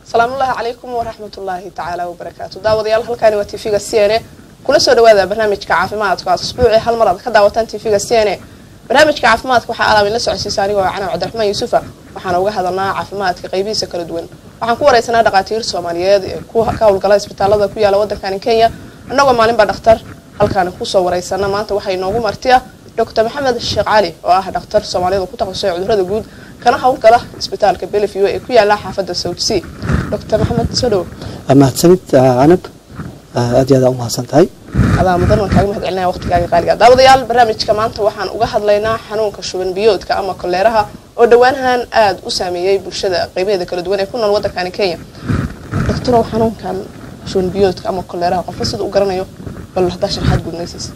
salaamullaahi calaykum waraxmatullaahi tacaala wabarakaatu daawadayaal halkaani waa tv-ga c n a kula soo dhawaada barnaamijka caafimaadka aad usbuucii hal mar aad ka daawataan tv-ga c n a barnaamijka caafimaadka waxaa alaabin la socodsiisa anigoo canaw cabdiraxmaan yuusufa waxaana uga hadalnaa caafimaadka qaybihiisa kala duwan waxaan ku wareysanaa dhakhaatiir soomaaliyeed ee ka howlgala isbitaalada ku yaala waddankani kenya annagoo maalinba dhakhtar halkaani kusoo wareysana maanta waxaa inoogu martiya doctor maxamed sheekh cali oo ah dhakhtar soomaaliyada ku takhasusay cudurada guud kana howlgala isbitaalka beleview ee ku yaala xaafadda south sea doctor maxamed soo dhowo mahadsanid canab aad iyo aad u mahadsan tahay adaa mudan waan kaaga mahad celinaya waqtigaaga qaaliga daawadayaal barnaamijka maanta waxaan uga hadlaynaa xanuunka shuban biyoodka ama koleeraha oo dhowaanahan aada u saameeyey bulshada qeybaheeda kala duwan ee ku nool waddankani kenya doctorow xanuunkan shuban biyoodka ama koleeraha qofka sida u garanayo bal haddaa sharxaad guudnaysiisa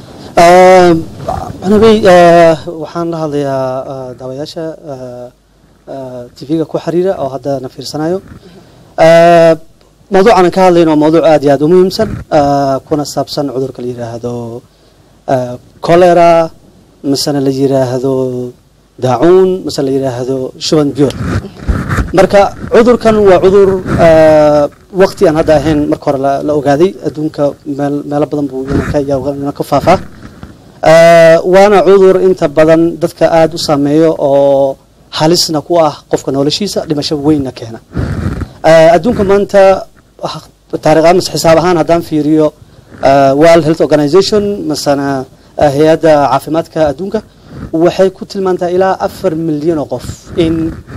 anabey waxaan la hadlayaa daawayaasha tv-ga ku xiriira oo hadda na fiirsanayo mawduucan aan ka hadlayno waa mawduuc aad iyo aad u muhiimsan kuna saabsan cudurka la yiraahdo cholera masena la yiraahdo daacuun mase la yiraahdo shuban biyood marka cudurkan waa cudur waqti aan hadda ahayn marka hore la ogaaday adduunka meelo badan buu ka faafaa waana cudur inta badan dadka aada u saameeyo oo halisna ku ah qofka noloshiisa dhimasho weynna keena adduunka maanta taariikh amas xisaab ahaan haddaan fiiriyo world health organization masana hay-adda caafimaadka adduunka waxay ku tilmaantaa ilaa afar milyan oo qof in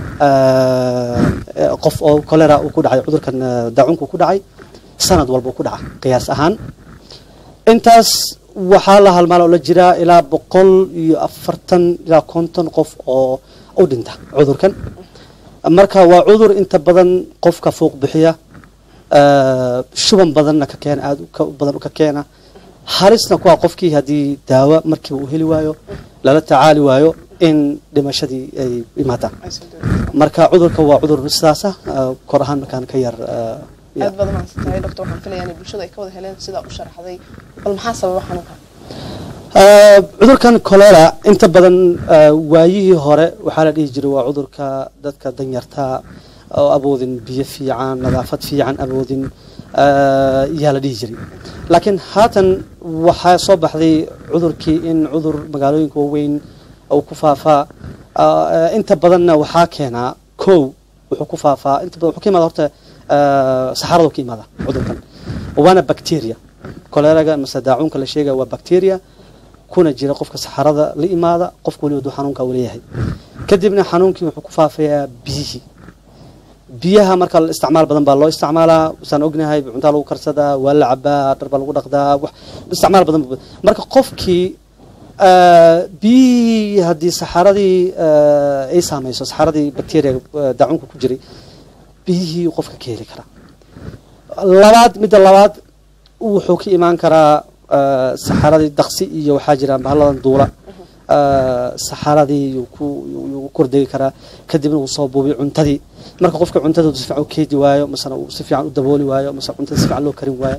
qof oo cholera uu ku dhacay cudurkan daacuunka ku dhacay sanad walba ku dhaca qiyaas ahaan intaas waxaa la halmaal oo la jiraa ilaa boqol iyo afartan ilaa konton qof oo u dhinta cudurkan marka waa cudur inta badan qofka fuuq bixiya shuban badanna ka keena aada badan ka keena halisna kuwa qofkii haddii daawo markiiba uu heli waayo lala tacaali waayo in dhimashadii ay imaataan marka cudurka waa cudur sidaasa kor ahaan markaan ka yar aad baad mahadsantahay doctor waxaan filayaa inay bulshada ay ka wada heleen sidaa u sharaxday bal maxaa sababa xanuunkan cudurkan cholera inta badan waayihii hore waxaa la dhihi jiray waa cudurka dadka danyarta oo awoodin biyo fiican nadaafad fiican awoodin yaa la dhihi jiray laakiin haatan waxaa soo baxday cudurkii in cudur magaalooyinka waaweyn uu ku faafaa inta badanna waxaa keenaa kow wuxuu ku faafaa inta badan wuxuu ka imaada horta saxaradu ka imaada cudurkan waana bacteria choleraga mase daacuunka la sheegaya waa bacteria kuna jira qofka saxarada la imaada qofka waliba duu xanuunka uu leeyahay kadibna xanuunkii wuxuu ku faafayaa biyihii biyaha marka isticmaal badan baa loo isticmaalaa saan ognahay cuntaa lagu karsadaa waa la cabaa dhar baa lagu dhaqdaa isticmaal badan marka qofkii biyihii haddii saxaradii ay saamayso saxaradii bacteria daacuunka ku jiray biyihii qofka ka heli karaa labaad midda labaad wuxuu ka imaan karaa saxaradii daqsi iyo waxaa jira bahaladan duula saxaradii yuu ku kordegi karaa kadibna uu soo buubiyo cuntadii marka qofka cuntada si fiican u keedi waayo masena uu si fiican u dabooli waayo mase cuntada si fiican loo karin waayo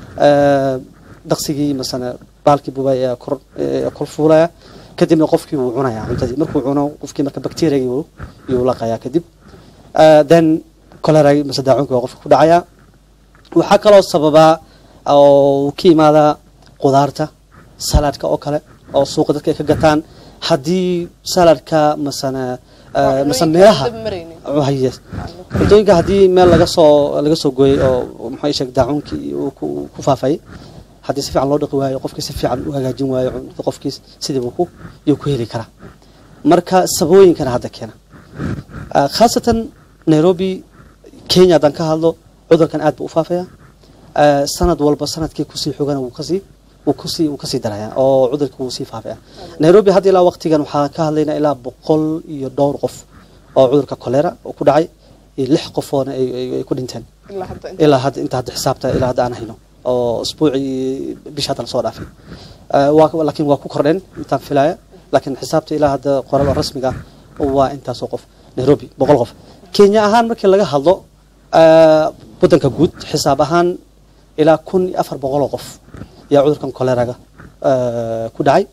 daqsigii masena baalkii buubay ayaa kor kor fuulaya kadibna qofkii wuu cunayaa cuntadii markuu cuno qofkii marka bacteriagii yuu laqayaa kadib then coleragi mase daacuunki waa qofka ku dhacayaa waxaa kaloo sababaa oo ka imaadaa qudaarta saladka oo kale oo suuqa dadka ay ka gataan haddii saladka masana mase meelaha cuntooyinka haddii meel laga soo laga soo gooyey oo maxaa sheeg daacuunkii ku faafayay haddii si fiican loo dhaqi waayo qofkii si fiican u hagaajin waayo qofkii sidiibu ku yuu ku heli karaa marka sabooyinkana hadda keena khaasatan nairobi kenya haddaan ka hadlo cudurkan aad buu u faafaya sanad walba sanadkii kusii xogana wuu kasii wuu kusii wuu kasii daraya oo cudurka wuu sii faafaya nairobi hadda ilaa waqtigan waxaa ka hadlaynaa ilaa boqol iyo dhowr qof oo cudurka cholera oo ku dhacay iyo lix qofoona ay ku dhinteen ilaa hadda inta hadda xisaabta ilaa hadda aan hayno oo isbuucii bisha hadda lasoo dhaafay laakiin waa ku kordheen intaan filaya laakiin xisaabta ilaa hadda qoral oo rasmiga waa intaasoo qof nairobi boqol qof kenya ahaan markii laga hadlo waddanka guud xisaab ahaan ilaa kun iyo afar boqoloo qof yaa cudurkan choleraga ku dhacay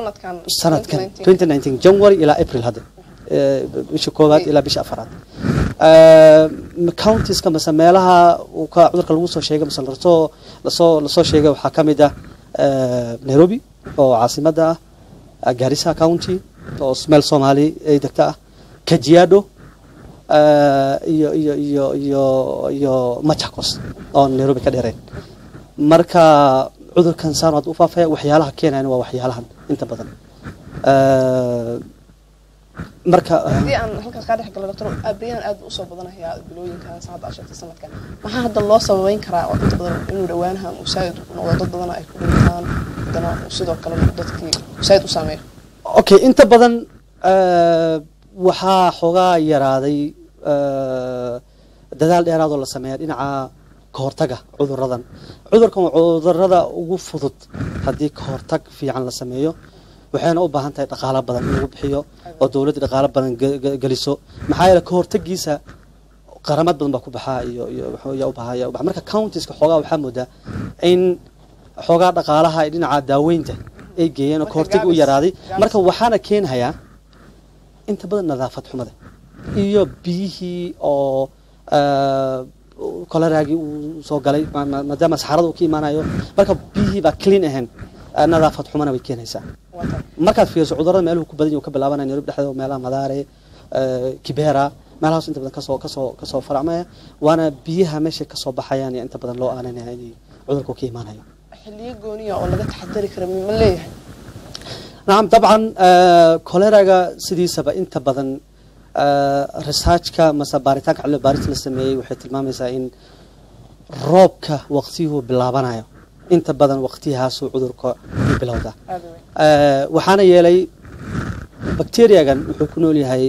sanadkan january ilaa april hadda bisha koowaad ilaa bisha afaraad countiska mase meelaha uu ka cudurka lagu soo sheegay mase lasoo lasoo lasoo sheegay waxaa ka mid ah nairobi oo caasimadda ah garissa county oo meel soomaali ay degta ah kajiado iyo iyo iyo iyo iyo machakos oo nairobi ka dheereen marka cudurkan saan hadda u faafaya waxyaalaha keenayan waa waxyaalahan inta badan marka haddii aan halkaas kaa dhex galo doctor abriyan aad usoo badanayaa bilooyinkan hadda aad sheegtay sanadkan maxaa hadda loo sababeyn karaa oo inta badan inuu dhawaanahan uu saa'id noqdo dad badan ay ku dhintaan haddana uu sidoo kale dadkii saa'id u saameeyo okay inta badan waxaa xoogaa yaraaday dadaal dheeraadoo la sameeya dhinaca kahortaga cuduradan cudurkan waa cudurada ugu fudud haddii kahortag fiican la sameeyo waxayna u baahan tahay dhaqaalo badan in lagu bixiyo oo dowladda dhaqaalo badan geliso maxaa yeele kahortagiisa qaramad badan baa ku baxaa iyo iyo ubahaya ubaxa marka countiska xoogaa waxaa moodaa in xoogaa dhaqaalaha ay dhinaca daaweynta ay geeyeen oo kahortagi u yaraaday marka waxaana keenhayaa inta badan nadaafad xumada iyo biyihii oo koleraagii uu soo galay maadaama saxarada uu ka imaanayo marka biyihii baa clean ahayn nadaafad xumana way keenaysaa markaad fiiriso cudurada meeluhu ku badan yahu ka bilaabanaya nairobi dhexdeeda meelaha madaare kibera meelahaas inta badan kasoo kasoo kasoo faracmaya waana biyaha meeshay kasoo baxayaan iyo inta badan loo aananaya inay cudurku ka imaanayo xiliyo gooniya oo laga taxadari kara ma leeyahay nacam dabcan koleraga sidiisaba inta badan researchka mase baaritaanka cilmi baaris la sameeyey waxay tilmaamaysaa in roobka waqtiyuhu bilaabanayo inta badan waqtiyahaasuu cudurka u bilowda waxaana yeelay bacteriagan wuxuu ku nool yahay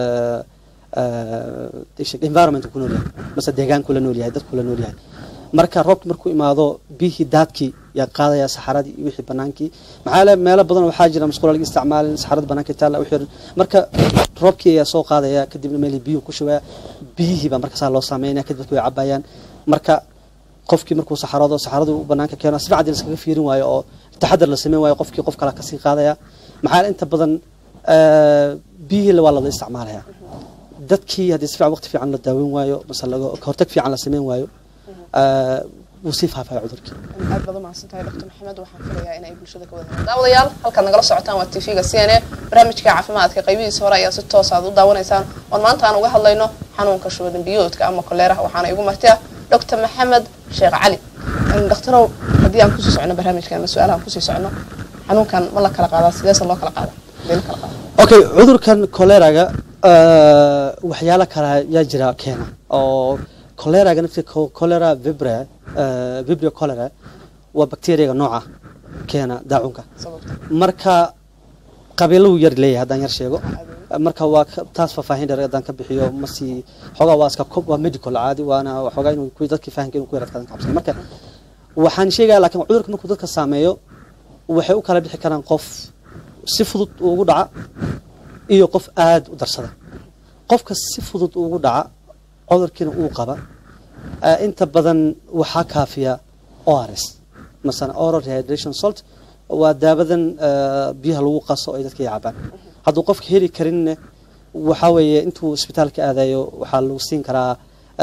environment ku nool yahay mase deegaanku la nool yahay dadku la nool yahay marka roobka markuu imaado biyihii daadkii yaa qaadaya saxaradii iyo wixii banaankii maxaa le meelo badan waxaa jira masquula laga isticmaalin saxarada banaanka taalla wixii marka roobkii ayaa soo qaadaya kadibna meelii biyuhu ku shubaya biyihii baa markaasaa loo saameynaya kadib dadku way cabayaan marka qofkii markuu saxarado saxaradu banaanka keeno si fiican iskaga fiirin waayo oo taxadar la sameyn waayo qofkii qof kale kasii qaadaya maxaa inta badan biyihii waa lada isticmaalaya dadkii haddii si fiican waqti fiican la daaweyn waayo mase laga hortag fiican la sameyn waayo wuu sii faafaya cudurkii aad baad umahadsantahay doctor maxamed waxaan filayaa inay bulshada ka wada daawadayaal halkaad nagala socotaan waa tv-ga c n a barnaamijka caafimaadka qaybihiisa hore ayaa si toos aad u daawanaysaan oon maanta aan uga hadlayno xanuunka shubadan biyoodka ama koleeraha waxaana igu martiya doctor maxamed sheekh cali dhakhtarow haddii aan kusii socno barnaamijkan ama su-aalaha aan kusii socno xanuunkan ma la kala qaadaa sideese loo kala qaada sidee la kala qaada okay cudurkan koleraga waxyaalo kale yaa jira keena oo koleraga nafti kolera vibra vibrio cholera waa bacteriaga nooca keena daacunka marka qabiilahu yar leeyahay haddaan yar sheego marka waa taas faahfaahin dheer haddaan ka bixiyo masii xoogaa waa iska waa medical caadi waana xoogaa inuu kuwi dadkii fahanka inuu ku yaradkaadan ka cabsana marka waxaan sheegaya laakiin cudurka markuu dadka saameeyo waxay u kala bixi karaan qof si fudud ugu dhaca iyo qof aada u darsada qofka si fudud ugu dhaca cudurkiina uu qaba inta badan waxaa kaafiya ors masala oral rehydration salt waa daabadan biyaha lagu qaso ay dadka cabaan hadduu qofka heli karinne waxaa weeye intuu isbitaalka aadayo waxaa lagu siin karaa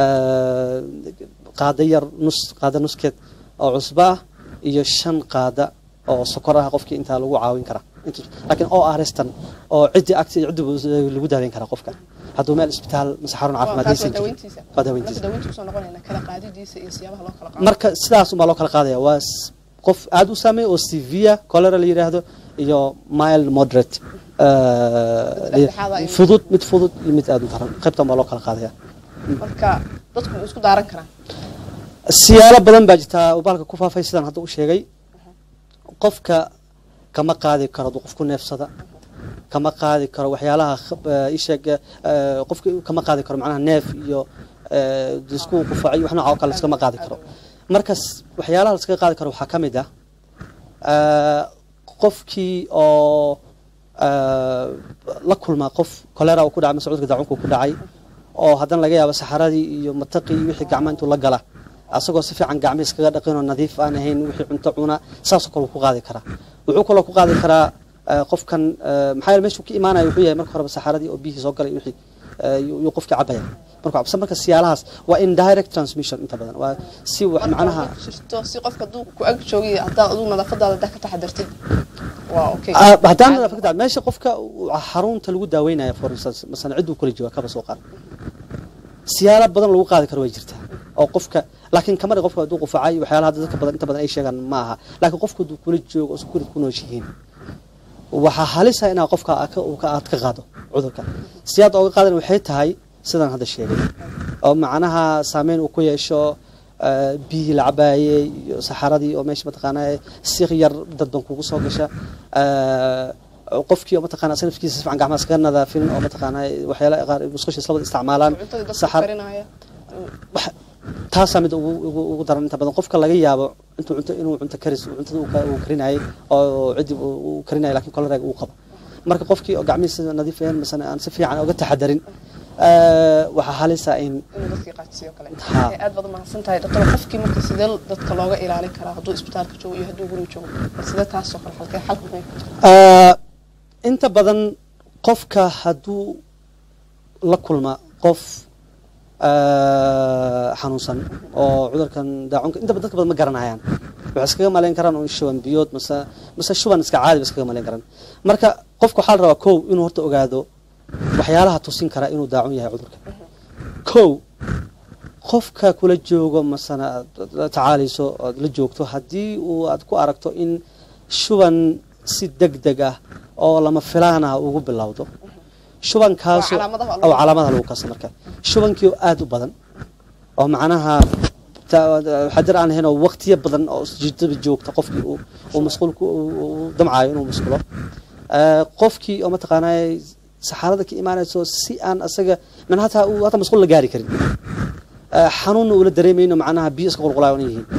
qaada yar nus qaada nuskeed oo cusba ah iyo shan qaada oo sokor ah qofkii intaa lagu caawin karaa laakiin o arestan oo ciddi agti ciddi lagu daaweyn karaa qofka hadduu meel isbitaal mase xarun caafimaad haysan jirin waa daaweyntiisa marka sidaas unbaa loo kala qaadaya waa qof aada u saameeya oo severe cholera la yidhaahdo iyo mild moderate fudud mid fudud iyo mid aada u daran qaybtan baa loo kala qaadaya marka dadku ma isku daaran karaan siyaalo badan baa jirtaa baalka ku faafay sidaan hadda u sheegay qofka kama qaadi karo hadduu qof ku neefsada kama qaadi karo waxyaalaha isheeg qofka kama qaadi karo macnaha neef iyo isku qufaacay wax nooca oo kale iskama qaadi karo markas waxyaalaha la iskaga qaadi karo waxaa ka mid ah qofkii oo la kulma qof kolera uu ku dhacay mase cudurka daacunka ku dhacay oo haddana laga yaabo saxaradii iyo mataqii iyo wixii gacma intuu la gala asagoo si fiican gacmi iskaga dhaqinoo nadiif aan ahayn wixii cunto cuna saasoo kale ku qaadi karaa wuxuu kaloo ku qaadi karaa qofkan maxaa yeele meeshuu ka imaanaya wuxuu yahay marka horeba saxaradii oo biyihii soo galay wixii yuu qofkii cabaya markuu cabsa marka siyaalahaas waa indirect transmission inta badan waa si wax macnaha Marka jirto si qofka hadduu ku ag joogay haddaad adigu nadaafadaada daa ka taxadartid waa okay Ah, haddaan nadaafad meesha qofka uu xarunta lagu daaweynayo for instance masalan cid uu kula jooga kaba soo qaad siyaalo badan lagu qaadi karo way jirtaa oo qofka laakiin kamari qofka hadduu qufacay waxyaalaha dadka badan inta badan ay sheegaan ma aha laakiin qofka hadduu kula joogo oo security ku nooshihiin waxaa halisa inaa qofka aad ka- uu ka- aad ka qaado cudurka siyaad ooga qaadan waxay tahay sidaan hadda sheegay oo macnaha saameyn uu ku yeesho eh, biyihii la cabaayey iyo saxaradii oo meesha mataqaanaa si yar dadban kugu soo gasha eh, qofkii oo mataqaanaa asna nafkiisa si fiican gacmaha iskaga nadaafin oo mataqaanaa waxyaala qaar musqusha islabada isticmaalaan cuntadii dadka saxar karinaya wax- taasaa mid ugu ugu ugu daran inta badan qofka laga yaabo intuu cunto inuu cunto karis cuntada uu ka- uu karinayay oo ciddi uu uu karinayay laakiin koleraga uu qabo marka qofkii oo gacmihiisa nadiif ahayn masana aan si fiican uga taxadarin eh, waxaa halisa in inuu dadkii qaadsiiyo kale Ha. Eh, aad baad u mahadsan tahay doctor qofkii marka sidee dadka looga ilaalin karaa hadduu isbitaalka joogo iyo hadduu guriga joogo bal sidee taasoo kale halkee xalka maxay ku jirtaa Eh, inta badan qofka hadduu la kulma qof eh, xanuunsan oo cudurkan daacunka inta badan dadka badan ma garanayaan waxay iskaga malayn karaan un shuban biyood mase mase shuban iska caadi ba iskaga malayn karaan marka qofka waxaa la rabaa kow inuu horta ogaado waxyaalaha tusin kara inuu daacun yahay cudurka kow qofka kula joogo masana aad la tacaalayso oad la joogto haddii uu aad ku aragto in shuban si deg deg ah oo lama filaan ah ugu bilowdo shubankaasu Waa calaamadaha lagu- oo calaamadaha lagu kasa marka shubankii oo aada u badan oo macnaha ta- xadir aan ahayn oo waqtiyo badan oo jirdaba joogta qofkii uu uu masquulku uu- uu damcaayo inuu masquulo Eh, qofkii oo mataqaanaa saxaarada ka imaanayso si aan asaga man hataa uu hataa masquul la gaari karin Eh, xanuunna uula dareemayno macnaha biyo iska qulqulaayo una yihiin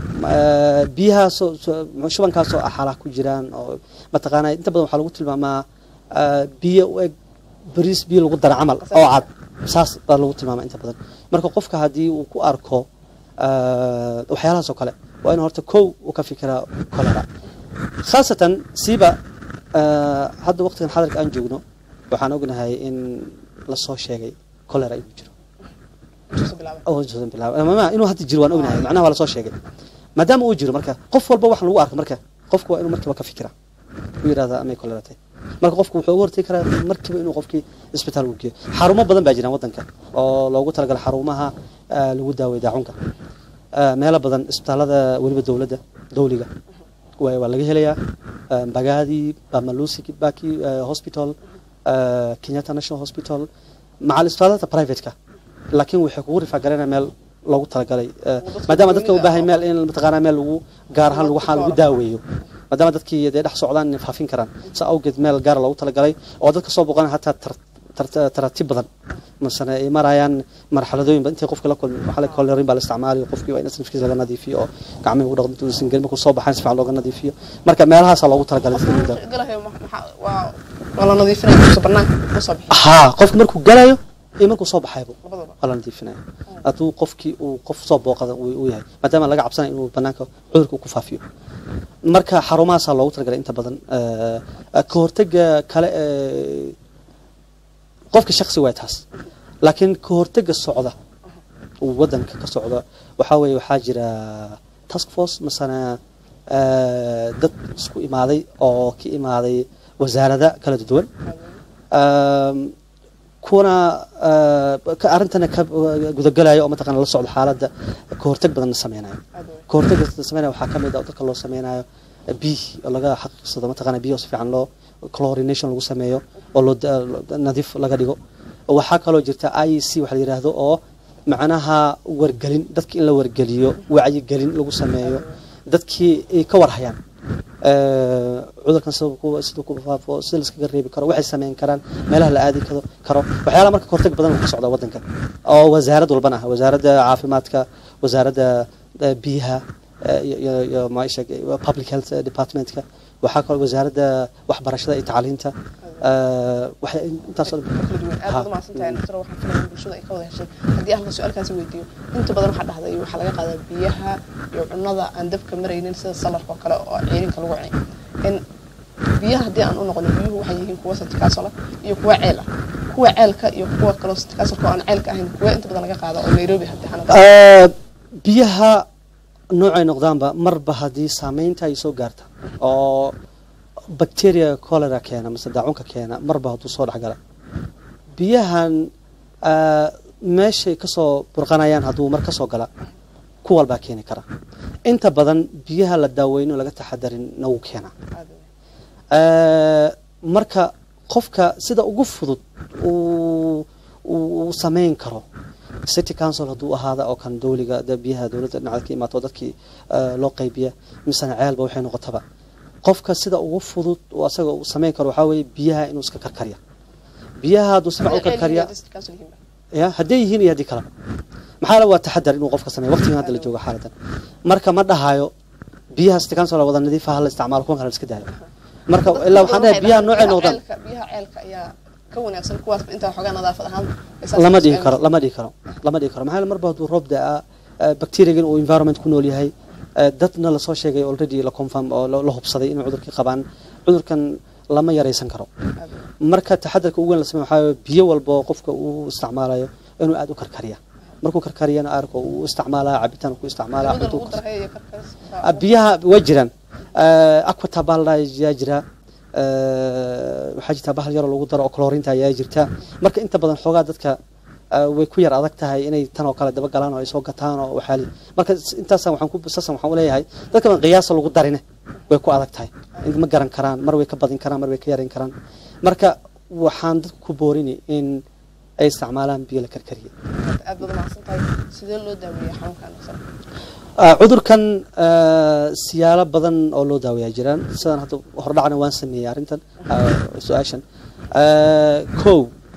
Eh, biyahaasoo so- shubankaasoo axaalaha ku jiraan oo mataqaanaa inta badan waxaa lagu tilmaamaa eh, biyo u eg bariis biyo lagu dara camal oo cad saas baa lagu tilmaamaa inta badan marka qofka haddii uu ku arko eh, waxyaalahaas oo kale waa inuu horta kow uu ka fikiraa kolera khaasatan siiba eh, hadda waqtigan xadarka aan joogno waxaan ognahay in lasoo sheegay kolera inuu jiro intuusa bilaabay oo intuusan bilaabin ama inuu hadda jiro waan ognahay macnaha waa lasoo sheegay maadaama uu jiro marka qof walba waxaan lagu arko marka qofku waa inuu markiiba ka fikira uu yidhahda amay koleratay marka qofku wuxuu uga hortagi karaa markiiba inuu qofkii isbitaal u geeyo xarumo badan baa jiraan waddanka oo loogu talagalay xarumaha eh, lagu daaweeyo daacunka Eh, meelo badan isbitaalada weliba dowladda dowliga waa waa laga helayaa Eh, mbagaadi bamalusi kibaki eh, hospital eh, kenyatta national hospital macal isbitaalada privateka laakiin waxay kugu rifaagareynaya meel loogu talagalay eh, dadka maadaama dadka u goonida baahay ah. meel in mataqaanaa meel lagu gaar ahaan lagu xaan lagu daaweeyo maadaama dadkii dee dhex socdaan inay faafin karaan sa awgeed meel gaara loogu talagalay oo dadka soo boqon hataa tar- tar- taratiib badan masana ay marayaan marxaladooyin badan intay qofka la kulmi waxaa la kolerin baa la isticmaalayo qofkii waa in nafkiisa laga nadiifiyo oo gacmihi ugu dhaqdo intuusan gelin markuu soo baxaan si fiican looga nadiifiyo marka meelahaasaa loogu talagalay dadka in la daaweeyo. galahayo ma- maxaa waa waa la nadiifinaya intuusa banaanka ma soo bixin haa qofka markuu galayo iyo markuu soo baxaybo labadaba waa la nadiifinaya hadduu qofkii uu qof soo booqada uu uu yahay maadaama laga cabsanayo inuu banaanka cudurka uu ku faafiyo marka xarumahaasaa loogu talagalay inta badan eh, ka hortega kale ee qofka shaksi waa taas laakiin ka hortega socda uu wadanka ka socda waxaa weeye waxaa jira task force masana eh, dad isku imaaday oo ka imaaday wasaarada kala duwan Um, kuna uh, ka arrintana ka gudagalaya oo mataqana la socda xaaladda ka hortag badanna sameynayo aad wey ka hortag badan sameynaya waxaa ka mid ah oo dadka loo sameynayo biih oo laga xaqiiqsado mataqana biyo si fiican loo chlorination lagu sameeyo oo loo da- lo- nadiif laga dhigo waxaa kaloo jirta i c waxa la yidhaahdo oo macnaha wargelin dadki in la wargeliyo wacyigelin lagu sameeyo dadkii ay ka warhayaan Eh, cudurkan sida ku sida ku faafo sida la iskaga reebi karo waxay sameyn karaan meelaha la aadi karo karo waxyaalaha marka kahortag badan ka socda wadanka oo wasaarad walbana ah wasaaradda caafimaadka wasaaradda eh, biyaha eh, iyo- iyo iyo maisha public health departmentka waxaa kaloo wasaaradda waxbarashada iyo tacliinta eh, waxay intaasoo dhan kala duwan aad Ha. baad umahadsan tahay doctor waxaan filayaa in bulshada ay ka wada heshay haddii aan su-aalkaasi weydiiyo inta badan waxaa dhahday waxaa laga qaadaa biyaha iyo cunada aan dabka maraynin sida salarka oo kale oo ciirinka lagu cunay in biyaha haddii aan u noqono biyuhu waxay yihiin kuwa santikaasola iyo kuwa ceel ah kuwa ceelka iyo kuwa kaloo kaasalka oo aan ceelka ahayn kuwa inta badan laga qaado oo nairobi hadii xanada Ah, biyaha noocay noqdaanba marba haddii saameynta ay soo gaarta oo bacteria cholera keena mise daacunka keena marba hadduu soo dhexgala biyahan ah, meeshay kasoo burqanayaan hadduu mar kasoo gala ku walbaa keeni kara inta badan biyaha la daaweyno laga taxadarin na wuu keenaa Eh, marka qofka sida ugu fudud uu uu uu sameyn karo city council hadduu ahaada oo kan dowliga de biyaha dowladda dhinaceed ka imaato dadkii eh, loo qaybiya misena ceelba waxay noqotaba qofka sida ugu fudud uu asaga uu sameyn karo waxaa weeye biyaha inuu iska karkarya biyaha hadduu sifac u karkarya ya hadday yihiin iyo haddii kaleba maxaa la waa taxadar inuu qofka sameeyo waqtigan hadda la joogo xaaladan marka ma dhahayo biyaha city council wada nadiifa hala isticmaalo kuwan kale la iska daayo marka ilaa waxaan dhahay biyaha noocay noqdaan biyaha ceelka ayaa ka wanaagsan kuwaas inta waxoogaa nadaafad ahaan lama dhihi karo lama dhihi karo lama dhihi karo maxaa yeele marba hadduu roob daa bacteriagan uu environment ku nool yahay eh, dadna lasoo sheegay already la confirm oo la la hubsaday inay cudurkii qabaan cudurkan lama yaraysan karo marka taxadarka ugu weyn la sameeyo waxaa weeye biyo walba oo qofka uu isticmaalayo inuu aada u karkariya markuu karkariyana aarko uu isticmaalaa cabitaan ku isticmaalaa cunto ku Ah, biyaha way jiraan aquata baa la yaa jira Eh, waxaa jirta bahal yaroo lagu daro oo clorinta ayaa jirta marka inta badan xoogaa dadka ah, way ku yar adag tahay inay tan oo kale daba galaan oo ay soo gataan oo waxaali marka s- intaasaan waxaan ku saasan waxaan uleeyahay dadka ban qiyaasa lagu darine way ku adag tahay in ma garan karaan mar way ka badin karaan mar way ka yaran karaan marka waxaan dadku ku boorini in ay isticmaalaan biyo la karkariye aad baad umahadsan tahay sidee loo daaweeya xanuunkan Ah, cudurkan ah, siyaalo badan oo loo daaweeyaa jiraan sidaan hadda hordhacna waan sameeyey arrintan ah, su-aashan Ah, kow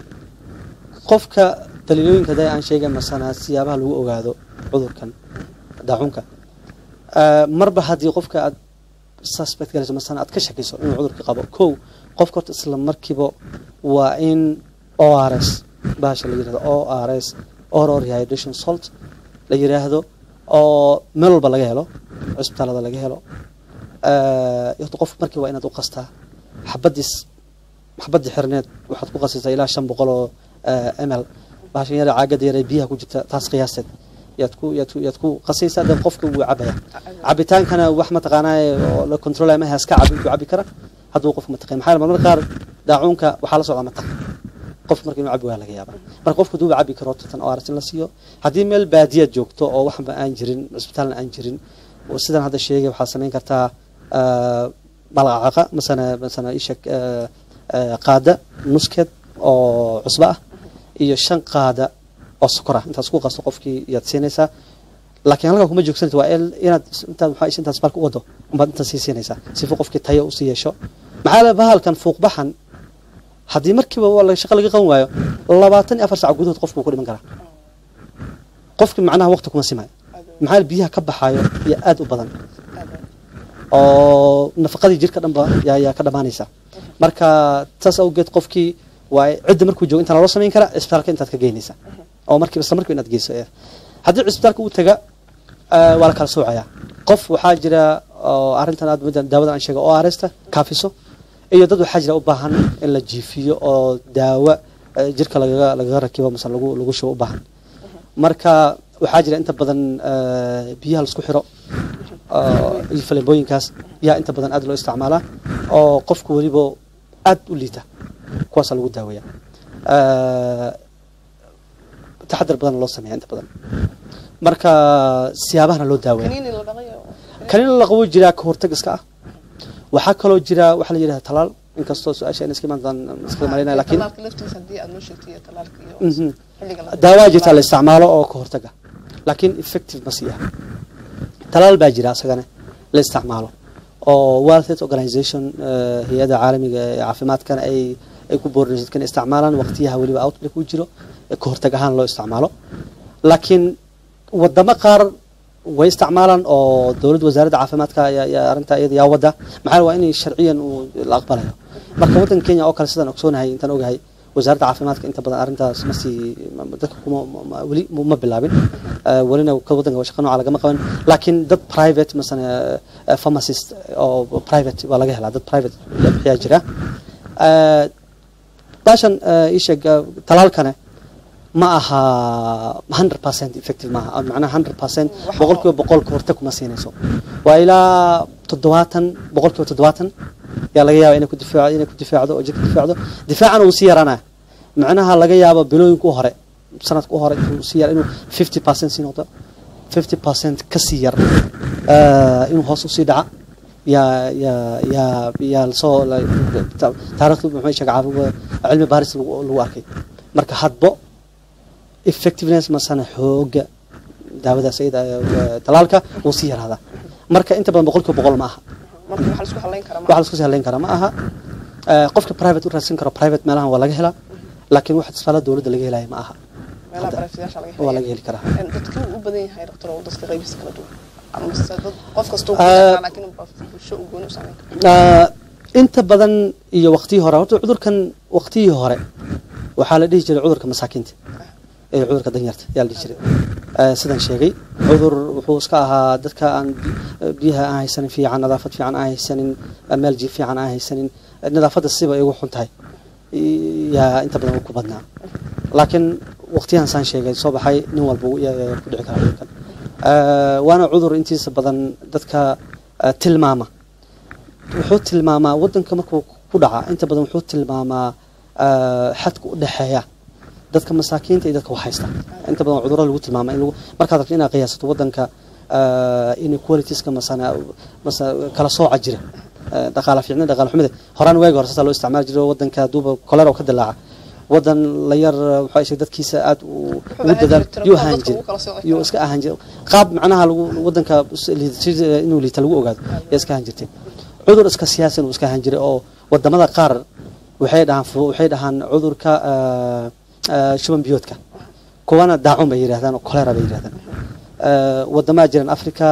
qofka daliilooyinka da aan sheegay masana siyaabaha lagu ogaado cudurkan daacunka Ah, marba haddii qofka aad suspect galayso masana aad ka shakiso inuu cudurka qabo kow qofka horta isla markiiba waa in o r s bahasha la yirahdo o r s oral rehydration salt la yiraahdo oo meel walba laga helo cisbitaalada laga helo Eh, horta qofka markii waa inaad u qastaa xabadiis xabadii xirneed waxaad ku qasaysaa ilaa shan boqol oo eh, ml bahashan yar caagada yar ee biyaha ku jirta taas qiyaasteed yaad ku yaad ku yaad ku qasaysaa dan qofka wuu cabaya cabitaankana wax mataqaanaa oo la controlaya ma haska cabi intuu cabi kara hadduu qofka mataqan maxaa yeele marmar qaar daacuunka waxaa la socdaa mataq qof marka inuu cabi waa laga yaaba marka qofka hadduu cabi karo tan oo aragti in la siiyo haddii meel baadiyaad joogto oo waxba aan jirin cisbitaalna aan jirin oo sidan hadda sheegay waxaad samayn kartaa ah, malqacaqa masana masana isha qaada nuskeed oo cusbo ah iyo shan qaada oo sokor ah intaas ku qasto qofkii yaad siinaysaa laakiin halkaa kuma joogsanaysa waa in- inaad is- intaad maxaa is- intaas marka u wado umbaad intaas sii siinaysaa sifa qofkii tayo usii yeesho maxaa le bahalkan fuuqbaxan haddii markiiba waa la- shaqo laga qaban waayo labaatan iyo afar sac gudahood qofku wuu ku dhiman karaa qofki macnaha waqti kuma simayo maxaa yeele biyaha ka baxaayo iyo aad u badan oo nafaqadii jirka dhanba yaa yaa ka dhamaanaysa marka taas awgeed qofkii waa cidda markuu joogo intaan loo samayn kara cisbitaalka intaad ka geynaysa oo markiiba isla markiiba inaad geyso eh. haddii cisbitaalka uu taga eh, waa la kala soocaya qof waxaa jira oo arrintan aad middan daawada aan sheegay oo aresta kaafiso iyo dad waxaa jira u baahan in la jiifiyo oo daawo eh, jirka lagaga lagaga rakibo mase lagu lagu shubo u baahan marka waxaa jira inta badan eh, biyaha laisku xiro oo iyo faleembooyinkaas yaa inta badan aad loo isticmaalaa oo qofku weliba aad u liita kuwaasaa lagu daaweeya Eh, taxadar badan loo sameeya inta badan marka siyaabahana loo daaweeya kaniini la dhaqayo kanina la qabo jiraa ka hortag iska ah waxaa kaloo jira waxaa la yidhahda talaal inkastoo su-aasha in iska imaan iska malinaya laakiin talaalka laftiisa haddii aad noo sheegtay iyo talaalka iyo Mhm. xilliga la daawaa jirta la isticmaalo oo ka hortaga laakiin effective ma sii ah talaal baa jira asagana la isticmaalo oo World Health Organization eh, hay-adda caalamiga ee caafimaadkana ay ay ku boorinayso dadkan isticmaalaan waqtiyaha weliba outbreak uu jiro ee ka hortag ahaan loo isticmaalo laakiin wadamo qaar way isticmaalaan oo dowladda wasaaradda caafimaadka ayaa ayaa arrinta iyada yaa wada maxaa waa inay sharciyan uu la aqbalayo marka waddanka Kenya oo kale sidaan ogsoonahay intaan ogahay wasaaradda caafimaadka inta badan arrintaas ma sii ma- dadka kuma ma- ma- weli ma ma bilaabin Eh, welina ka waddanka waa shaqo nooca lagama qaban laakiin dad private masana eh, pharmacist oo private waa laga helaa dad private bixiyaa jira Eh, baashan ii sheeg talaalkane ma aha hundred percent effective maaha macnaha hundred percent Waxa- boqol kiiba boqol kahortag kuma siinayso waa ilaa toddobaatan boqol kiiba toddobaatan yaa laga yaaba inay ku difaaco inay ku difaacdo oo jirka difaacdo difaacana uu sii yaraanaya macnaha laga yaabo bilooyinka u hore sanadka u hore inuu sii yar inuu fifty percent sii noqdo fifty percent ka sii yar eh, inuu hoos usii dhaca yaa yaa yaa yaa lasoo la- ta- taariikhdu muxuu sheegay caafimaad cilmi baaris lagu lagu arkay marka hadbo effectiveness masana xooga daawadaas iyada eh, talaalka wuu sii yaraadaa marka inta badan boqol kiiba boqol ma aha marka waxa la isku halayn karaa waxa la isku sahleyn karaa ma aha Eh, qofka private u raadsan karo private meelahan waa laga helaa laakiin wax isbitaalada dowladda laga helaya ma aha meelaha hadda- barafiyasha laga waa helaya laga heli karaa En dadka u badan yahay doctor oo dadka qaybihiisa kala duwan ama se dad qof kasta uu Ah. ku laakiin bulsho u gooni u saameyn karo Ah, inta badan iyo waqtiyii hore horta cudurkan waqtiyii hore waxaa la dhihi jiray cudurka masaakiinta ee cudurka danyarta yaa la dhihi jiray Eh, sidaan sheegay cudur wuxuu iska ahaa dadka aan bi- biyaha aan haysanin fiican nadaafad fiican aan haysanin eh, meel jiif fiican aan haysanin eh, nadaafadda siba ay ugu xun tahay i- yaa inta badan ku badnaa laakiin waqtiyahan saan sheegay soo baxay nin walba wuu- yaa- yaa ku dhici kara cudurkan Eh, waana cudur intiisa badan dadka eh, tilmaama wuxuu tilmaamaa wadanka markuu ku dhaca inta badan wuxuu tilmaamaa ah, xadka u dhexeeya dadka masaakiinta iyo dadka waxhaysta inta badan cudurro lagu tilmaama in lagu markaad rabto inaad qiyaasato wadanka ah, inequalitiesska masana masa kala sooca jira ah, dhaqaala fiicnida dhaqaala xumida horaan waagi hore saasaa loo isticmaali jiray oo wadanka haduuba kolera oo ka dilaaca wadan la yar waxaa ishe dadkiisa aad u Wuxuu ugu ahaan dadaal jiray tiro yuu badan ahaan dadka jiray ugu kala sooci yuu karo. iska ahaan jiray qaab macnaha lagu wadanka liidashada inuu liita lagu ogaado yaa iska ahaan jirtay cudur iska siyaasan uu iska ahaan jiray oo wadamada qaar waxay dhahaan fu- waxay dhahaan cudurka ah, ah, shuban biyoodka kuwana daacun bay yidhahdaan oo kolera bay yidhahdaan Ah, wadamaha jiran africa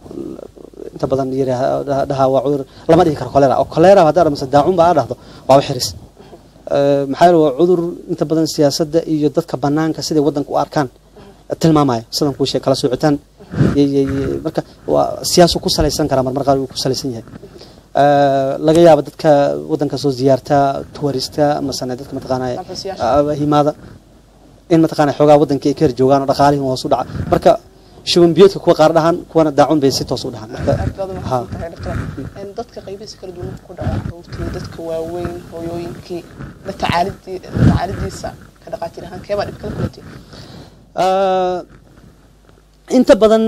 inta badan yidhaah- dhahaa waa cudur lama dhihi karo kolera oo kolera haddaa mase daacun ba aa dhahdo waa wax xiris Eh, maxaa yeele waa cudur inta badan siyaasadda iyo dadka banaanka siday wadanka u arkaan tilmaamaya sidan kuu sheeg kala soocitaan y- y- y- marka waa siyaasu ku salaysan karaa marmar qaar wuu ku salaysan yahay Eh, laga yaabo dadka wadanka soo ziyaarta tourista masane dadka mataqaanaya Dalxiisayaasha. ah, himaada in mataqaanaya xoogaa wadanka ay ka hor joogaan oo dhaqaalihin hoos u dhaca marka shuban biyoodka kuwa qaar dhahan kuwana daacun bay si toos u dhahan marka aad baad ha. umahadsan tahay doctor En dadka qaybihiisa kala duwan ku dhaca caruurtii dadka waaweyn hooyooyinkii la tacaalidii la tacaalidiisa ka dhaqaatiir ahaan keebaa dhib kala kulatay Ah, inta badan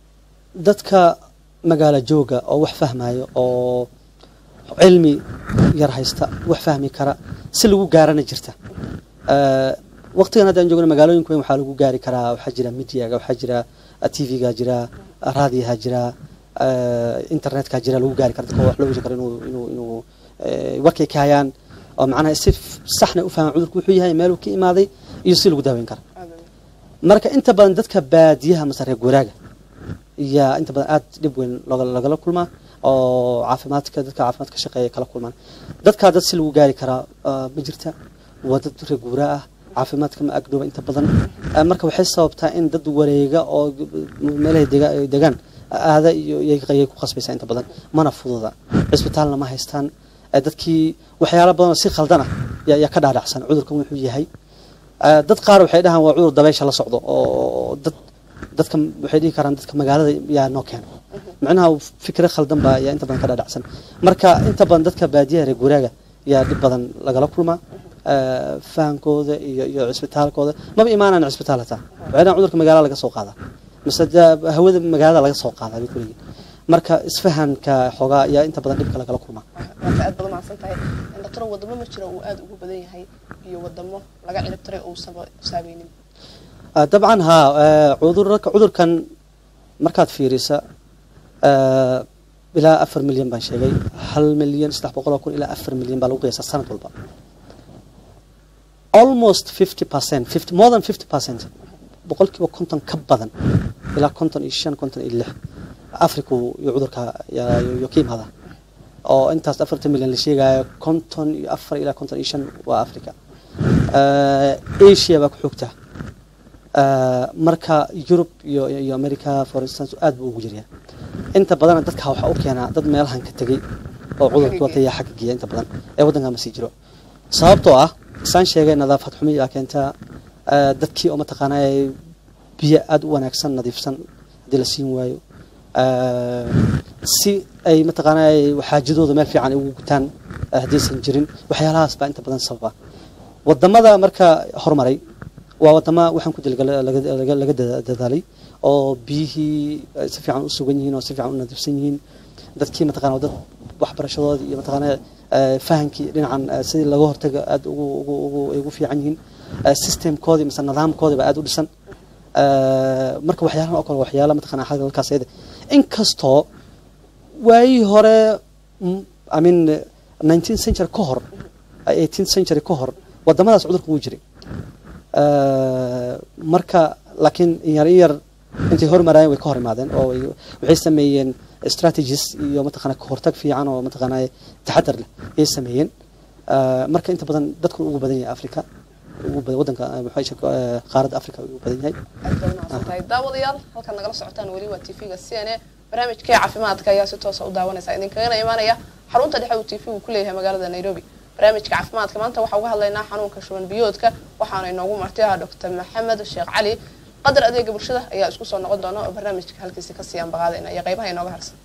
dadka magaalo jooga oo wax fahmayo oo cilmi yar haysta wax fahmi kara si lagu gaarana jirta Ah, waqtigan haddaan joogno magaalooyinka weyn waxaa lagu gaari karaa waxaa jira mediaga waxaa jira tvga jira raadiyaha jira ah, internetka jira lagu gaari kara dadka wax loo weri karo inuu inuu inuu eh, warkay ka hayaan oo macnaha si f- saxna u fahmaan cudurku wuxuu yahay meeluu ka imaaday iyo si lagu daaweyn kara Aad u- marka inta badan dadka baadiyaha mase reer guuraaga yaa inta badan aad dhib weyn looga- lagala kulmaa oo caafimaadka dadka caafimaadka ka shaqeeya kala kulmaan dadkaa dad si lagu gaari karaa ah, ma jirta waa dad reer guuraa ah caafimaadka ma agdhooba inta badan Ah, marka waxay sababtaa in dad wareega oo meelahay dega- ay degaan aada iyo iyay iyay ku qasbaysaa inta badan mana fududa cisbitaalna ma haystaan Ah, dadkii waxyaalo badan oo si khaldan ah yaa yaa ka dhaadhacsan cudurkan wuxuu yahay Ah, dad qaar waxay dhahaan waa cudur dabaysha la socdo oo dad dadka waxay dhihi karaan dadka magaalada yaa noo keeno macnaha fikre khaldan baa yaa inta badan ka dhaadhacsan marka inta badan dadka baadiyaha reer guuraaga yaa dhib badan lagala kulmaa Ah, fahankooda iyo iyo cisbitaalkooda maba imaanaan cisbitaal hataa waxay dhahaan cudurka magaalada laga soo qaadaa mise da- hawada magaalada laga soo qaadaa bay kuleeyihin marka isfahanka xoogaa yaa inta badan dhibka lagala kulmaa marka aad baad umahadsan tahay En doctor wadamo ma jiro uu aad ugu badan yahay iyo wadamo laga cirib tiray oo uusan saameynin Ah, dabcan haa eh, cudurka cudurkan markaad fiirisa eh, ilaa afar milyan baan sheegay hal milyan saddex boqol oo kun ilaa afar milyan baa lagu qiyaasaa sanad walba almost fifty percent fifty more than fifty percent boqolkiiba konton ka badan ilaa konton iyo shan konton iyo lix afriku iyo cudurka yaa- iyo ka imaada oo intaas afartan milyan la sheegayo konton iyo afar ilaa konton iyo shan waa africa Eh, asia baa ku xogta Uh, marka Europe iyo iyo America for instance aad buu ugu jiryaa inta badan dadka waxa u keenaa dad meelahan ka tagay oo cudurka wata yaa xagga geeya inta badan ee wadanka ma sii jiro sababtoo ah saan sheegay nadaafad xumi yaa keentaa eh, dadkii oo mataqaana biyo aada u wanaagsan nadiifsan haddii la siin waayo Eh, si ay mataqaana xaajadooda meel fiican ay ugu gutaan eh, haddaysan jirin waxyaalahaas baa inta badan sababa wadamada marka horumaray waa wadama waxaan ku dil laga dada- dadaalay oo biyihii ay si fiican u sugan yihiin oo si fiican u nadiifsan yihiin dadkii mataqana dad waxbarashadooda iyo mataqaana eh, fahankii dhinacan eh, sidii laga hortaga aada ugu ugu ugu ay ugu fiican yihiin Eh, systemkoodii mise nidaamkoodii baa aada u dhisan Eh, marka waxyaalahan oo kale waxyaala mataqana xagga halkaas ayada inkastoo waayii hore mm, I mean nineteenth century ka hor eighteenth century ka hor wadamadaas cudurka wuu jiray Eh, marka laakiin in yar in yar intay hormarayeen way ka hor imaadeen oo way- waxay sameeyeen strategies iyo mataqana kahortag fiican oo mataqana taxadar leh ayay sameeyeen Eh, marka inta badan dadku ugu badan yahay africa ugu badan wadanka eh, maxaa isha eh, qaaradda africa ugu badan yahay aad bay umahadsan tahay daawadayaal halkan nagala socotaan weli waa tv-ga c n a barnaamijkii caafimaadka ayaa si toosa u daawanaysa idinkagana imaanaya xarunta dhexe uu tv-gu ku leeyahay magaalada nairobi barnaamijka caafimaadka maanta waxaa uga hadlaynaa xanuunka shuban biyoodka waxaana inoogu marti ah doctor maxamed sheekh cali qadar adeega bulshada ayaa isku soo noqon doona oo barnaamijka halkiisa ka siiyaan baqaadayna iyo qaybaha inooga harsan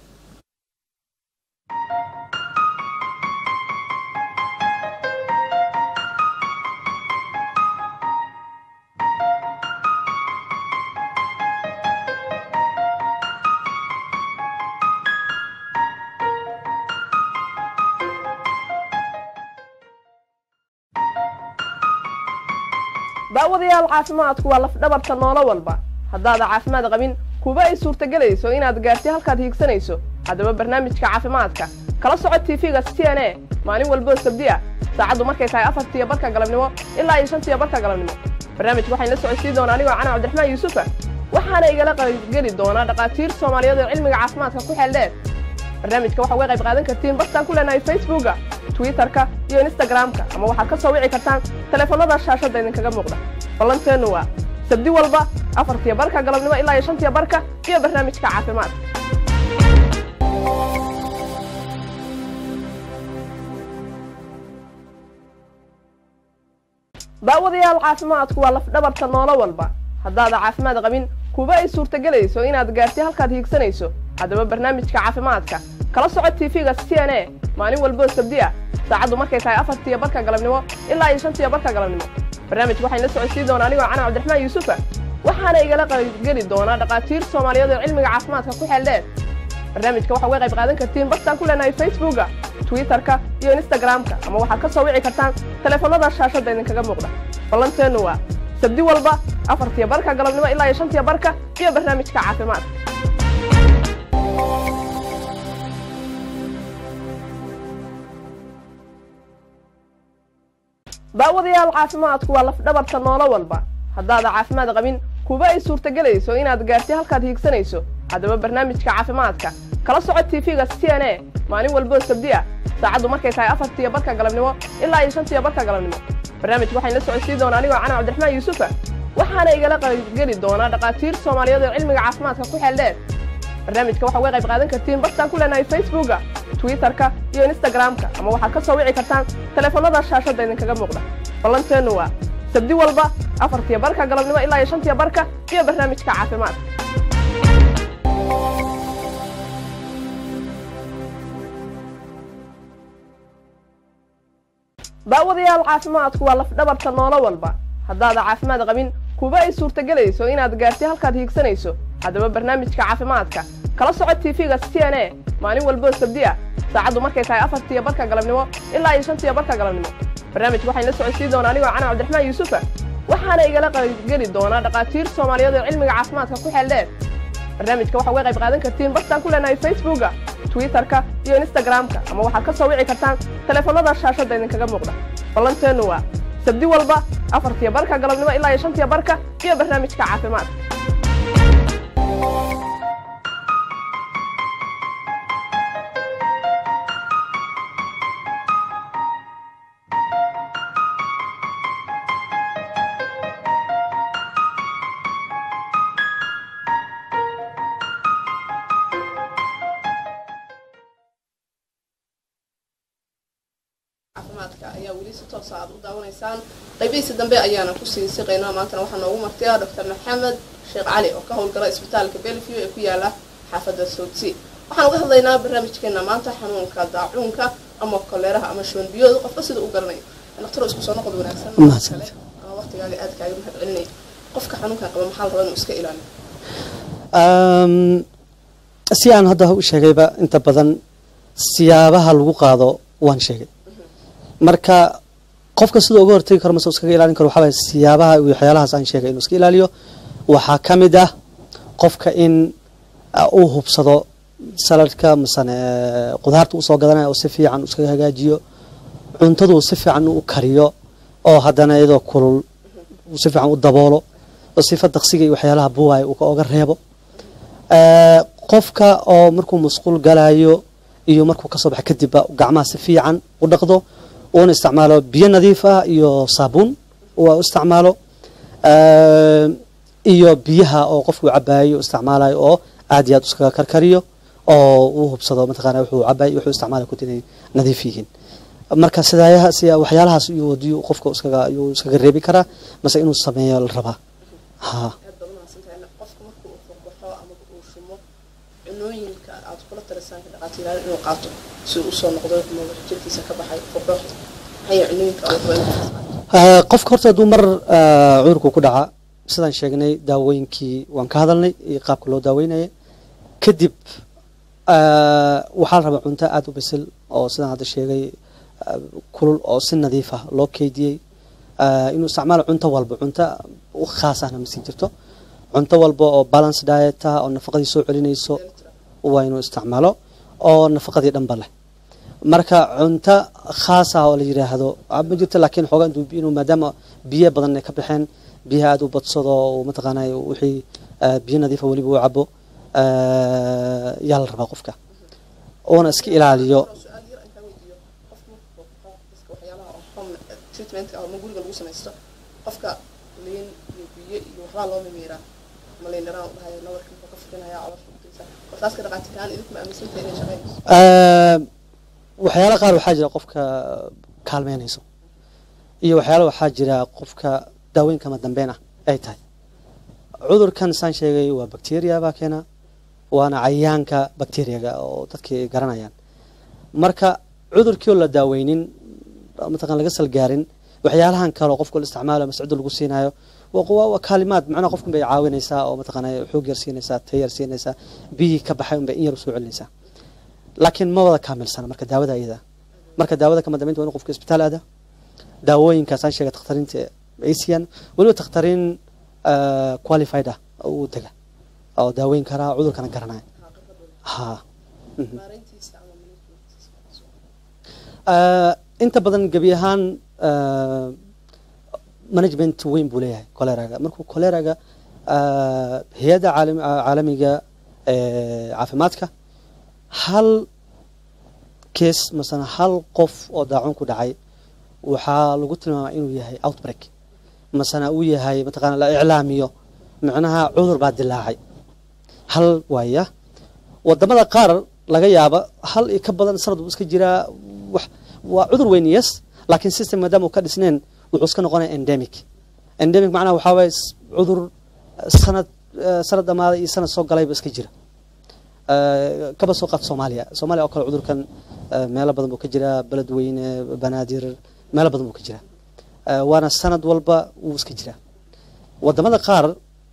daawadayaal caafimaadku waa lafdhabarta noolo walba haddaada caafimaad qabin kuba ay suurtagelayso inaad gaarti halkaad hiigsanayso haddaba barnaamijka caafimaadka kala soco tv-ga c n a maalin walboo sabdi ah saacaddu markay tahay afartiyo barka galabnimo ilaa iyo shantiyo barka galabnimo barnaamijka waxaan la socodsiin doonaa anigoo cana cabdiraxmaan yuusufa waxaana igala qaybgeli doonaa dhakhaatiir soomaaliyeed oo cilmiga caafimaadka ku xeel dheer barnaamijka waxaa uga qayb qaadan kartiin bartaan ku leenahay facebooka twitterka iyo instagramka ama waxaad ka soo wici kartaan taleefanada shaashadda idinkaga muuqda ballanteennu waa sabdi walba afartiyo barka galabnimo ilaa iyo shantiyo barka iyo barnaamijka caafimaadka daawadayaal caafimaadku waa lafdhabarta noolo walba haddaada caafimaad qabin kuba ay suurtagelayso inaad gaarti halkaad hiigsanayso haddaba barnaamijka caafimaadka kala soco tv-ga c n a maalin walboo sabdi ah saacaddu markay tahay afartiyo barka galabnimo ilaa iyo shantiyo barka galabnimo barnaamijka waxaan la socodsiin doonaa anigoo cana cabdiraxmaan yuusufa waxaana igala qaybgeli doonaa dhakhaatiir soomaaliyeed oo cilmiga caafimaadka ku xeel dheer barnaamijka waxaa uga qayb qaadan kartiin bartaan ku leenahay facebooka twitterka iyo instagramka ama waxaad ka soo wici kartaan taleefanada shaashadda idinkaga muuqda ballanteennu waa sabdi walba afartiyo barka galabnimo ilaa iyo shantiyo barka iyo barnaamijka caafimaadka daawadayaal caafimaadku waa lafdhabarta noolo walba haddaada caafimaad qabin kuba ay suurtagelayso inaad gaarti halkaad hiigsanayso haddaba barnaamijka caafimaadka kala soco tv-ga c n a maalin walboo sabdi ah saacaddu markay tahay afartiyo barka galabnimo ilaa iyo shantiyo barka galabnimo barnaamijka waxaan la socodsiin doonaa anigoo cana cabdiraxmaan yuusufa waxaana igala qaybgeli doonaa dhakhaatiir soomaaliyeed oo cilmiga caafimaadka ku xeel dheer barnaamijka waxaa uga qayb qaadan kartiin bartaan ku leenahay facebooka twitterka iyo instagramka ama waxaad ka soo wici kartaan taleefanada shaashadda idinkaga muuqda ballanteennu waa sabdi walba afartiyo barka galabnimo ilaa iyo shantiyo barka iyo barnaamijka caafimaadka daawadayaal caafimaadku waa lafdhabarta noolo walba haddaada caafimaad qabin kuba ay suurtagelayso inaad gaarti halkaad hiigsanayso haddaba barnaamijka caafimaadka kala soco tv-ga c n a maalin walboo sabdi ah saacaddu markay tahay afartiyo barka galabnimo ilaa iyo shantiyo barka galabnimo barnaamijka waxaan la socodsiin doonaa anigoo cana cabdiraxmaan yuusufa waxaana igala qaybgeli doonaa dhakhaatiir soomaaliyeed oo cilmiga caafimaadka ku xeel dheer barnaamijka waxaa uga qayb qaadan kartiin bartaan ku leenahay facebooka twitterka iyo instagramka ama waxaad ka soo wici kartaan taleefanada shaashadda idinkaga muuqda ballanteennu waa sabdi walba afartiyo barka galabnimo ilaa iyo shantiyo barka iyo barnaamijka caafimaadka caafimaadka ayaa weli si toosa aad u daawanaysaan qaybihiisa dambe ayaana kusii siqaynaa maantana waxaa noogu martiya doctor maxamed sheekh cali oo ka howlgala isbitaalka belview ee ku yaala xaafadda soudsea waxaan uga hadlaynaa barnaamijkeena maanta xanuunka daacuunka ama koleeraha ama shuban biyooda qofka sida u garanayo dhaktaro isku soo noqod wanaagsan Mahadsanid. kale ama waqtigaaga aad kaaga mahad celinaya qofka xanuunkan qaba maxaa la rabaa inuu iska ilaaliyo Um, si aan hadda u sheegayba inta badan siyaabaha lagu qaado waan sheegay marka qofka siduu uga hortagi karo mase uu iskaga ilaalin karo waxaa waye siyaabaha iyo waxyaalahaas aan sheegay inuu iska ilaaliyo waxaa ka mid ah qofka in uh, uu hubsado saladka masane qudaarta usoo gadanaya oo si fiican iskaga hagaajiyo cuntadu si fiican u kariyo oo haddana iyadoo kulul uu si fiican u daboolo oo sifa daqsiga iyo waxyaalaha buwaaya uu ka oga reebo Eh, qofka oo markuu musquul galayo iyo markuu kasoo baxa kadibba gacmaha si fiican u dhaqdo uuna isticmaalo biyo nadiif ah iyo saabuun uu u isticmaalo Eh, iyo biyaha oo qofku cabayo u isticmaalayo oo aad iyo aad iskaga karkariyo oo uu hubsado mataqaana wuxuu cabayo wuxuu isticmaalayo kuti inay nadiif yihiin marka sidaayaha sida waxyaalahaas iyo wadiyo qofka iskaga ayuu iskaga reebi karaa mase inuu sameeyo la rabaa ha aad baad umahadsantahay qofka marka uu furbaxo ama uu shumo cunooyinka aad kula talisaan ka dhaqaatiiraal inuu qaato si uu usoo noqdo ama wax jirkiisa ka baxay furbaxo maxay cunooyinka uu rabo inuu qaato Eh, qofka horta hadduu mar eh, cudurku ku dhaca sidaan sheegnay daawooyinkii waan ka hadalnay iyo qaabka loo daaweynaya kadib eh, waxaa la rabaa cunto aada u bisil oo sidaan hadda sheegay eh, kulul oo si nadiif ah loo keydiyey Eh, inuu isticmaalo cunto walba cunto u khaas ahna ma sii jirto cunto walba oo balance diet ah oo nafaqadii soo celinayso waa inuu isticmaalo oo nafaqadii dhanba leh marka cunto khaas ah oo la yiraahdo ah, ma jirto laakiin xoogaa intuu bi- inuu maadaama biyo badan ay ka baxeen biyaha aada u badsado uu mataqaanay wixii eh, biyo nadiifa weliba uu cabo eh, yaa la rabaa qofka uuna iska ilaaliyo su-aal yar intaan weydiiyo qofka markuu furbaxo iska waxyaalaha oo home treatmentka ama guriga lagu samaysto qofka liin iyo biyo iyo waxbaa loo mimiiraa ama liin dhanaan u dhahayo nabarka muxuu ka fikinayaa caloosha kutiisa wartaas ka dhaqaatiiraan idinku ma aaminsantahay inay shaqeynayso Eh, waxyaala qaar waxaa jira qofka kaalmeynayso iyo waxyaala waxaa jira qofka daawooyin kama dambeyn ah ay tahay cudurkan saan sheegay waa bacteria baa keena waana cayayaanka bacteriaga oo dadkii ay garanayaan marka cudurkii oo la daaweynin mataqan laga salgaarin waxyaalahan kale oo qofka la isticmaalo mascuuda lagu siinayo waa waa waa kaalimaad macnaha qofkan bay caawinaysaa oo mataqaana xoog yar siinaysaa tay yar siinaysaa biyihii ka baxay unbay in yar usoo celinaysaa laakiin ma wada kaamilsana marka daawada iyada marka daawada kama dambeynta waa in qofka isbitaal aada daawooyinkaasaan sheegay takhtariinta ay siiyaan weliba takhtariin eh, qualified ah oo uu dega oo daaweyn karaa cudurkana garanaya ha mhm. maareyntiisa ama managementkiisa Eh, inta badan gebi ahaan eh, management weyn buu leeyahay coleraga markuu coleraga eh, hay-adda caalam- caalamiga ee caafimaadka hal case masana hal qof oo daacun ku dhacay waxaa lagu tilmaamaa inuu yahay outbreak masana uu yahay mataqaana la iclaamiyo micnaha cudur baa dilaacay hal waaya wadamada qaar laga yaaba hal iyo ka badan sanad buu iska jiraa wax waa cudur weyn yes laakiin system maadaama uu ka dhisneen wuxuu iska noqonaya endemic endemic macnaha waxaa waaye s- cudur eh, sanad eh, sanad dhamaaday iyo sanad soo galayba iska jira Eh, kaba soo qaad soomaaliya soomaaliya oo kale cudurkan eh, meelo badan buu ka jiraa beledweyne banaadir meelo badan buu ka jiraa Eh, waana sanad walba wuu iska jiraa wadamada qaar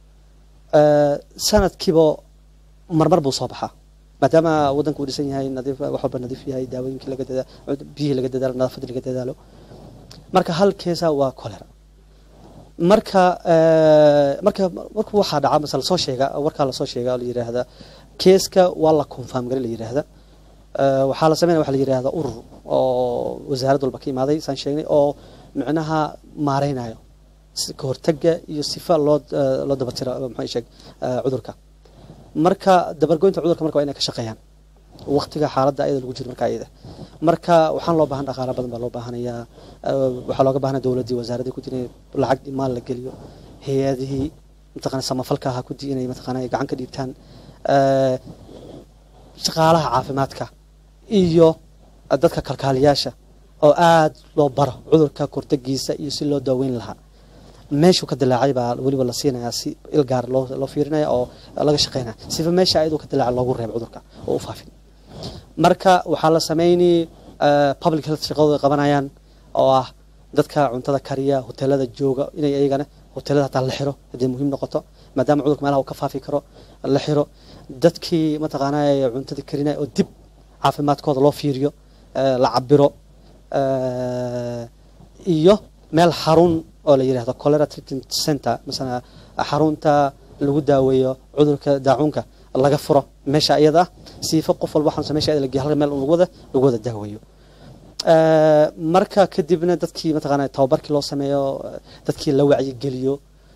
eh, sanadkiiba marmar buu soo baxaa maadaama wadanku uu dhisan yahay nadiif wax walba nadiif yahay daawooyinkii laga dadaalo biyihii laga dadaalo nadaafadii laga dadaalo marka hal keesa waa cholera marka eh, marka marka waxaa dhaca masala soo sheega warkaa lasoo sheega oo la yiraahda keeska waa la confirm garin la yiraahda Eh, waxaa la sameynaya waxa la yiraahda urur oo wasaarad walba ka imaaday saan sheegnay oo micnaha maareynayo si ka hortaga iyo sifa loo eh, loo dabatiro maxaa sheeg eh, cudurka marka dabargoynta cudurka marka waa inay ka shaqeeyaan waqtiga xaaladda ayada lagu jiro marka ayada marka waxaan loo baahan dhaqaala badan baa loo baahanayaa eh, waxaa looga baahanaya dowladdii wasaaradii kudi inay lacag iyo maal la geliyo hay-adihii mataqana samafalka ahaa kudi inay mataqana gacan ka dhiibtaan eh, shaqaalaha caafimaadka iyo dadka kalkaaliyaasha oo aad loo baro cudurka kortagiisa iyo si loo daaweyn lahaa meeshuu ka dilaacay baa weliba la siinayaa si ilgaar loo loo fiirinaya oo laga shaqeynaya sifa meesha ayadoo ka dilaaca loogu reebo cudurka oo u faafin marka waxaa la sameynay public health shaqadooda ay qabanayaan oo ah dadka cuntada kariya hoteelada jooga inay iyagana hoteelada hataa la xiro haddii muhiim noqoto maadaama cudurka meelaha uu ka faafi karo la xiro dadkii mataqaanaa cuntada karinaya oo dib caafimaadkooda loo fiiriyo la cabiro iyo meel xarun oo la yidhahdo cholera treatment center masala xarunta lagu daaweeyo cudurka daacuunka laga furo meesha iyada ah siifa qof walba waxaan meesha iyada lageeyo halka meel lagu wada lagu wada daaweeyo marka kadibna dadkii mataqaanaa tababarkii loo sameeyo dadkii la wacyigeliyo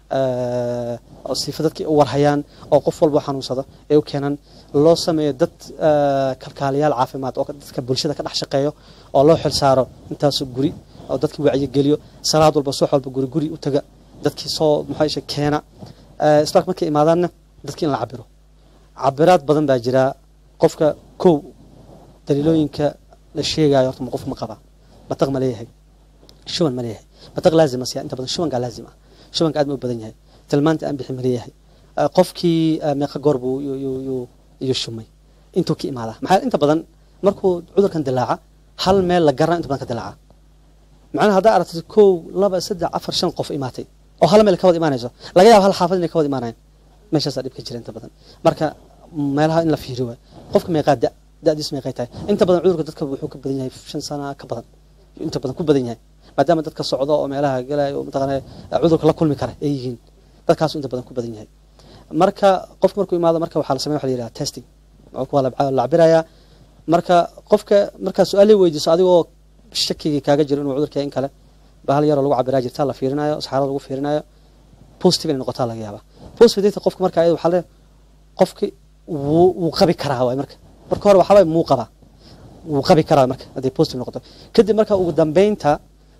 oo siifa dadkii u warhayaan oo qof walba xanuunsado ee u keenan loo sameeyo dad kalkaaliyaal caafimaad oo dadka bulshada ka dhex shaqeeyo oo loo xil saaro intaasoo guri oo dadkii wacyigeliyo salaad walba subax walba guri guri u taga dadkii soo maxaa keena isbitaalka markay imaadaanna dadkii in la cabiro cabiraad badan baa jira qofka kow daliilooyinka la sheegayo horta qof ma qaba mataq ma leeyahay shuban ma leeyahay mataq laazima siya inta badan shubankaa laazim ah shubanka aad ma u badan yahay tilmaanta aan bixi ma leeyahay qofkii meeqa goor buu iyo shumay intuu ka imaadaa maxaa inta badan markuu cudurkan dilaaca hal meel la garana inta badan ka dilaaca macnaha haddaa aragtid kow laba saddex afar shan qof imaatay oo hal meel ka wada imaanayso laga yaabo hal xaafad inay ka wada imaanayan meeshaasaa dhib ka jira inta badan marka meelaha in la fiiriyo waay qofka meeqaa da da'diis meeqay tahay inta badan cudurka dadka wuxuu ka badan yahay shan sana ka badan inta badan ku badan yahay maadaama dadka socdo oo meelaha galaya oo mataqaana cudurka la kulmi kara ay yihiin dadkaasu inta badan ku badan yahay marka qofka markuu imaado marka waxaa la sameya waxa la yidhaha testing waa la cabirayaa marka qofka markaa su-aalay weydiiso adigoo shakigii kaaga jiro inuu cudurka in kale bahal yaroo lagu cabiraa jirta la fiirinayo saxaarada lagu fiirinayo positive inay noqotaa laga yaaba positive data qofka marka ayada waxaa le qofki wuu wuu qabi karaa waay marka marka hore waxaa waay muu qabaa wuu qabi karaa marka hadday positive noqoto kadib marka ugu dambeynta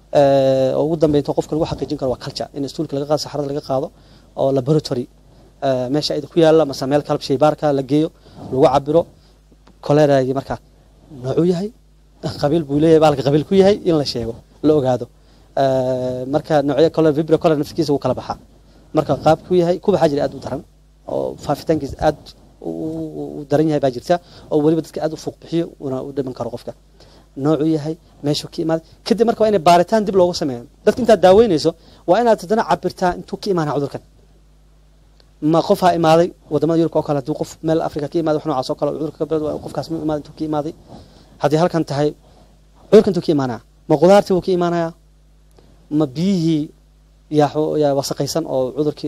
oo ugu dambeynta qofka lagu xaqiijin karo waa culture in stuulka laga qaado saxarada laga qaado oo laboratory meesha ayada ku yaalla mase meel kalab shaybaarka la geeyo lagu cabiro coleragii marka noocuu yahay qabiil buu leeyahay baalka qabiil ku yahay in la sheego la ogaado marka noocyo color vibro color naftigiisa wuu kala baxaa marka qaabku yahay ku baxaa jira aad u daran oo faafitaankiisa aad u daran yahay baa jirta oo weliba dadka aad u fuuq bixiyo una u dhiman karo qofka noocuu yahay meeshuu ka imaaday kadib marka waa inay baaritaan dib loogu sameeyo dadka intaad daaweynayso waa inaad haddana cabirtaa intuu ka imaanaa cudurkan ma qofaa imaaday wadamada yurubka oo kale haddii qof meel africa ka imaaday wax noocaas oo kale cudurka ka bilad qofkaas mu imaaday intuu ka imaaday haddii halkan tahay cudurka intuu ka imaanaya ma qudaartii buu ka imaanayaa ma biyihii yaa wasaqaysan oo cudurkii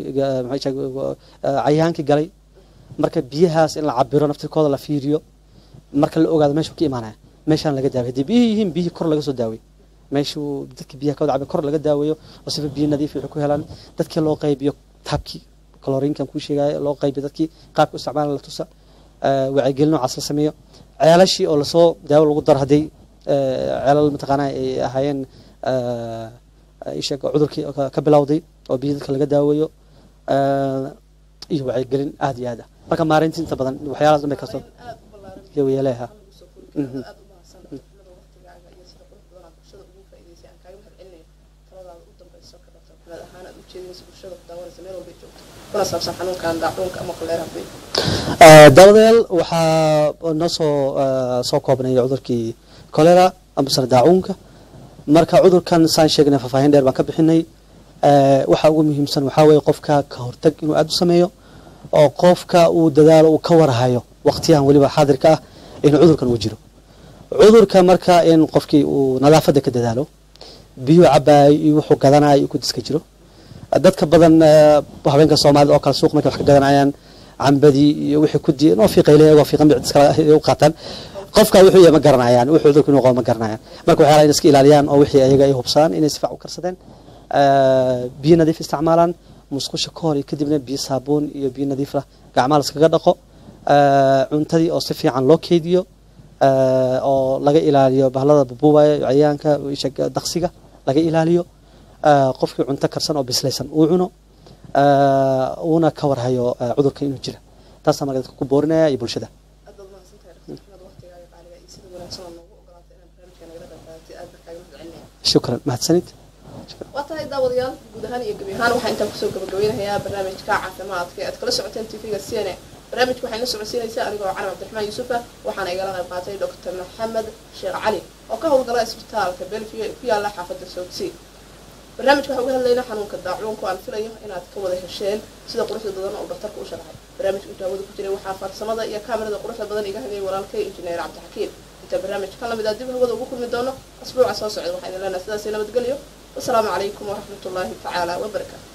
cayaankii galay marka biyahaas in la cabiro naftirkooda la fiiriyo marka la ogaado meeshuu ka imaanaya meeshaan laga daaway haddii biyihii yihiin biyihii kor laga soo daawey meeshuu dadka biyaha ka wada cabir kor laga daaweeyo oo sifa biyo nadiif waxay ku helaan dadkii loo qaybiyo taabkii calorinkan kuu sheegaayo loo qaybiyo dadkii qaabka isticmaala la tusa wacyigelin noocaas la sameeyo ceelashii oo lasoo daawo lagu daro hadday ceelal mataqaanaa ay ahaayeen isheeg cudurkii ka bilowday oo biyo dadka laga daaweeyo iyo wacyigelin aada iyo aad ah marka maareynta inta badan waxyaalaas dhan bay kasoo yeeleha daawadayaal waxaa noo soo soo koobnay cudurkii colera amasana daacuunka marka cudurkan saan sheegnay faahfaahin dheer baan ka bixinay waxa ugu muhiimsan waxaa weeye qofka ka hortag inuu aada u sameeyo oo qofka uu dadaalo uu ka warhayo waqtiyahan weliba xaadirka ah in cudurkan uu jiro cudurka marka in qofkii uu nadaafadda ka dadaalo biyuu cabaayo iyo wuxuu gadanayo iyo kudiska jiro dadka badan habeenka soomaalida oo kale suuq markay wax ka gadanayaan cambadii iyo wixii kudi noo fiiqay leeyagoo fiiqan bicd iskala u qaataan qofka wuxuu yahay ma garanayaan wuxuu cudurku inuu qabo ma garanayaan marka waxyaalaha inay iska ilaaliyaan oo wixii ayaga ay hubsadaan inay si fiican u karsadeen biyo nadiif isticmaalaan musqusha ka hor iyo kadibna biyo saabuun iyo biyo nadiif lah gacmaha laskaga dhaqo cuntadii oo si fiican loo keydiyo oo laga ilaaliyo bahlada bubuubaya cayayaanka daqsiga laga ilaaliyo qofkii cunto karsan oo bislaysan uu cuno uuna ka warhayo cudurka inuu jira taasaa marka dadka ku boorinaya iyo bulshada aad baad mahadsantahay waqtigaaga qaaliga iyo sida wanaagsan oo noogu ogolaatay inaad barnaamijka nagala qayb qaadatay aad baa kaaga shukran mahadsanid waa tahay daawadayaal guud ahaan iyo gebi ahaan waxaa intaan kusoo gabagabeynayaa barnaamijka caafimaadka ee aad kala socoteen tv-ga c n a barnaamijka waxay la socodsiinaysaa anigoo calan cabdiraxmaan yuusufa waxaana igala qayb qaatay doctor maxamed sheekh cali oo ka howlgala isbitaalka belvio ee ku yaala xaafadda soogsii barnaamijka waxaa uga hadlaynaa xanuunka daacuunku aan filayo inaad ka wada hesheen sida quruxda badan oo dhakhtarka u sharaxay barnaamijka intaawada ku jiray waxaa farsamada iyo kaamirada quruxda badan iga hadlayay walaalkay injineer cabdixakiim inta barnaamij kan lamid ah dib hawada ugu kulmi doono asbuuca soo socda waxaa idin leenahay sidaasi nabadgelyo wasalaamu calaykum waraxmat ullaahi tacaala wabarakaatu